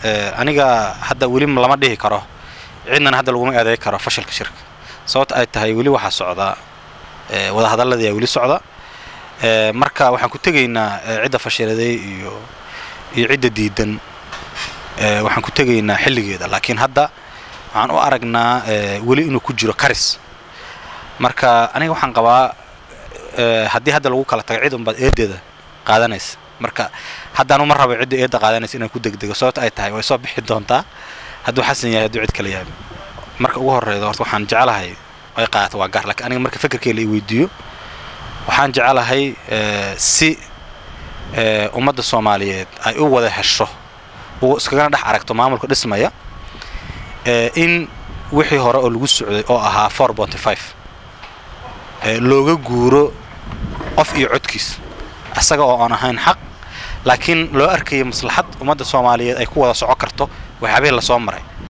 aniga hadda weli lama dhihi karo cidnana hadda laguma eeday karo fashilka shirka sababta ay tahay weli waxaa socdaa wadahadaladii weli socda marka waxaan ku tegaynaa cidda fashiladay iyo iyo cidda diidan waxaan ku tegaynaa xilligeeda laakiin hadda waxaan u aragnaa weli inuu ku jiro karis marka aniga waxaan qabaa haddii hadda lagu kala tago cid unbaad eedeeda qaadanaysa marka haddaan uma rabo cidda eedda qaadanaysa inaan ku degdego sababta ay tahay way soo bixi doontaa hadduu xasan yahay hadduu cid kale yahay marka ugu horreyda horta waxaan jeclahay ay qaadato waa gaar lakiin aniga marka fekerkeyla i weydiiyo waxaan jeclahay si ummadda soomaaliyeed ay u wada hesho uu iskagana dhex aragto maamulka dhismaya in wixii hore oo lagu socday oo ahaa four bonty five looga guuro qof iyo codkiis isaga oo aan ahayn xaq laakiin loo arkaya maslaxad ummadda soomaaliyeed ay ku wada soco karto waxyaabihii lasoo maray